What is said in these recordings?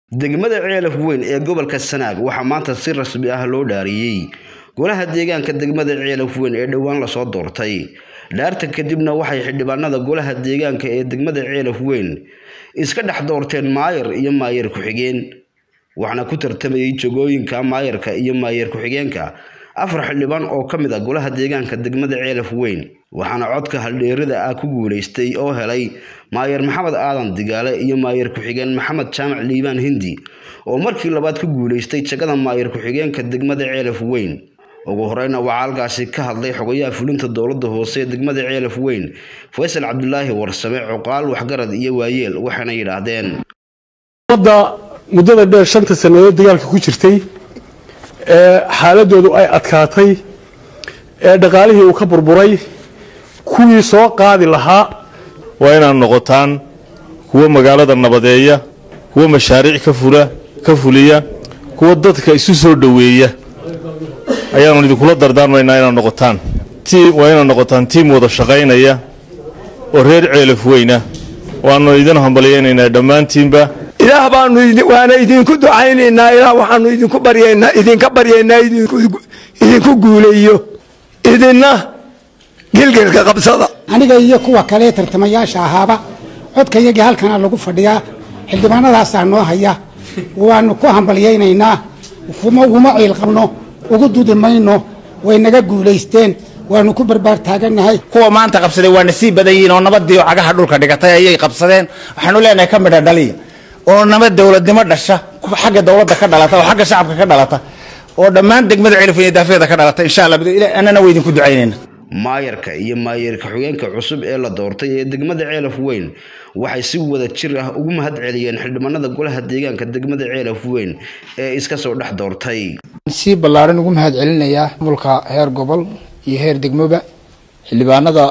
degmada ceelaf weyn ee gobolka sanaag waxaa maanta si rasmi ah loo dhaariyey golaha deegaanka degmada ceelaf weyn ee dhowaan lasoo doortay dhaarta kadibna waxay xildhibaanada golaha deegaanka ee degmada ceelaf weyn iska dhex doorteen maayar iyo maayar ku-xigeen waxaana ku tartamayay jagooyinka maayarka iyo maayar ku-xigeenka afar xildhibaan oo ka mid ah golaha deegaanka degmada ceelaf weyn waxaana codka haldheerida ah ku guuleystay oo helay maayar maxamed aadan digaale iyo maayar ku-xigeen maxamed jaamac liibaan hindi oo markii labaad ku guuleystay jagada maayar ku-xigeenka degmada ceelaf weyn ugu horeyna waxaa halkaasi ka hadlay xogayaha fulinta dowladda hoose ee degmada ceelaf weyn faysal cabdulaahi warsame cuqaal waxgarad iyo waayeel waxayna yidhaahdeen ummadda muddada dheer shanta sannadood dagaalka ku jirtay ee xaaladoodu ay adkaatay ee dhaqaalihii uu ka burburay kuwii soo qaadi lahaa waa inaad noqotaan kuwa magaalada nabadeeya kuwa mashaariic ka fuliya kuwa dadka isu soo dhoweeya ayaanu idinkula dardaarmaynaa inaad noqotaan waa inaad noqotaan tiim wada shaqaynaya oo reer ceelaf weyna waanu idin hambalyaynaynaa dhammaantiinba ilaah baanu waana idinku ducaynaynaa ilaah waxaanu idinku baryaynaa idinka baryaynaa idinku guuleeyo idinna gilgilka qabsada aniga iyo kuwa kale tartamayaasha ahaaba codkayagii halkana lagu fadhiyaa xildhibaanadaasaa noo haya waanu ku hambalyaynaynaa uguma ciil qabno ugu dudi mayno way naga guulaysteen waanu ku barbaar taaganahay kuwa maanta qabsaday waa nasiib badan yihiin oo nabadii cagaha dhulka dhigatay ayay qabsadeen waxaanu leenahay ka midha dhaliya oo nabad dowladnimo dhasha xagga dowladda ka dhalata oo xagga shacabka ka dhalata oo dhammaan degmada celifin daafeeda ka dhalata insha allah annana waa idinku ducaynayna maayarka iyo maayarka xogeenka cusub ee la doortay ee degmada ceelaf weyn waxay si wada jir ah ugu mahad celiyeen xildhibaanada golaha deegaanka degmada ceelaf weyn ee iska soo dhex doortay si ballaaran ugu mahad celinayaa mulka heer gobol iyo heer degmoba xildhibaanada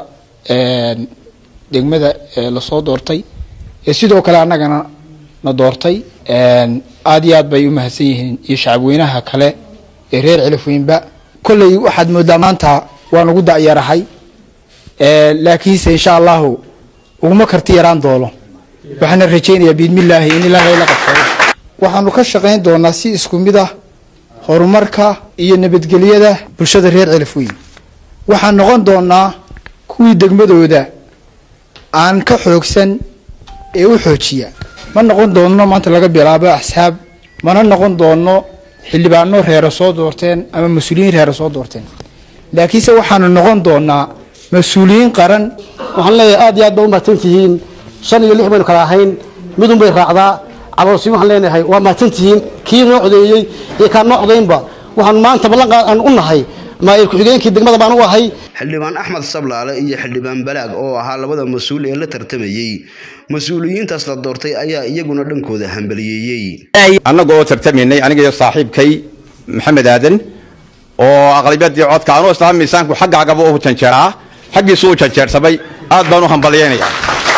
degmada lasoo doortay ee sidoo kale annagana na doortay aada iyo aad bay u mahadsan yihiin iyo shacabweynaha kale ee reer celafweynba kolley waxaad moodaa maanta waan ugu da'yarahay laakiinse insha allahu uguma karti yaraan doono waxaana rajaynayaa biidmillaahi in ilaahay la qabsado waxaanu ka shaqayn doonaa si isku mid ah horumarka iyo nabadgelyada bulshada reer celafweyn waxaan noqon doonaa kuwii degmadooda aan ka xoogsan ee u xoojiya ma noqon doonno maanta laga bilaabo axsaab mana noqon doonno xildhibaano reera soo doorteen ama mas-uuliyiin reera soo doorteen laakiinse waxaanu noqon doonaa mas-uuliyiin qaran waxaan leeyahay aad iyo aad ba u mahadsantihiin shan iyo lix baynu kala ahayn midun bay raacdaa caloolsiin waxaan leenahay waa mahadsantihiin kii noo codeeyey iyo kaan noo codaynba waxaan maanta ballanqaad aan u nahay maayir ku-xigeenkii degmada baan u ahay xildhibaan axmed sablaale iyo xildhibaan balaag oo ahaa labada mas-uul ee la tartamayey mas-uuliyiintaas la doortay ayaa iyaguna dhankooda hambaliyeeyey annaga oo tartamaynay aniga iyo saaxiibkay maxamed aadan oo aqlabiyadii codka anuu islaam miisaanku xaggaagaba u janjeeraa xaggiisu u janjeersamay aad baan u hambalyaynayaa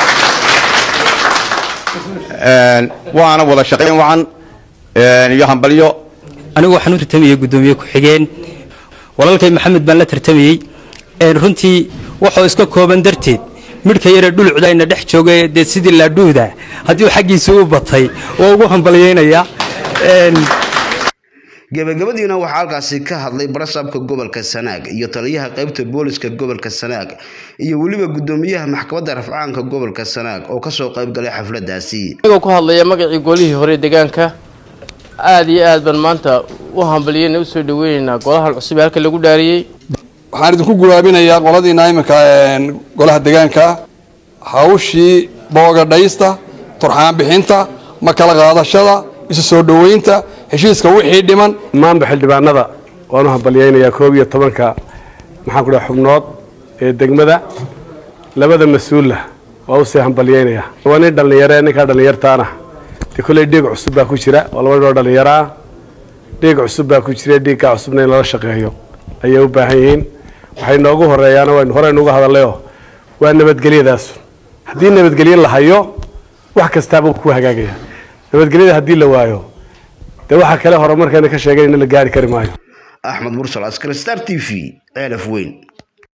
waana wada shaqayn wacan iyo hambalyo anigu waxaan u tartamayey guddoomiye ku-xigeen walaalkay maxamed baan la tartamayey runtii wuxuu iska kooban darteed midhka yare dhulucdayna dhex jooga dee sidii laadhuuda haddii xaggiisa u batay waa ugu hambalyaynayaa gabagabadiina waxaa halkaasi ka hadlay barasaabka gobolka sanaag iyo taliyaha qaybta booliska gobolka sanaag iyo weliba guddoomiyaha maxkamadda rafcaanka gobolka sanaag oo kasoo qaybgalay xafladaasi anigoo ku hadlaya magacii golihii hore deegaanka aada iyo aad baan maanta u hambaliyeyna usoo dhaweyneynaa golahan cusub ee halka lagu dhaariyey waxaan idinku guraabinayaa qoladiina iminka golaha deegaanka hawshii boogadhaysta turxaan bixinta ma kala qaadashada isu soo dhoweynta heshiiska wixii dhiman maanba xildhibaanada waanu hambalyaynayaa koob iyo tobanka maxaan ku dhaha xubnood ee degmada labada mas-uulla waa usii hambalyaynayaa waa nin dhallinyare ninkaa dhallinyartaana dee kolley dhiig cusub baa ku jira oo laba ninoo dhallinyaraa dhiig cusub baa ku jira dhiiggaa cusubna in lala shaqeeyo ayay u baahan yihiin waxay noogu horeeyaana waynu horeynu uga hadallayoo waa nabadgelyadaas haddii nabadgelye la hayo wax kastaaba ku hagaagaya nabadgelyada haddii la waayo dee waxaa kale horumarkeena ka sheegay in la gaari kari maayo axmed mursal askari star t v ceelaf weyn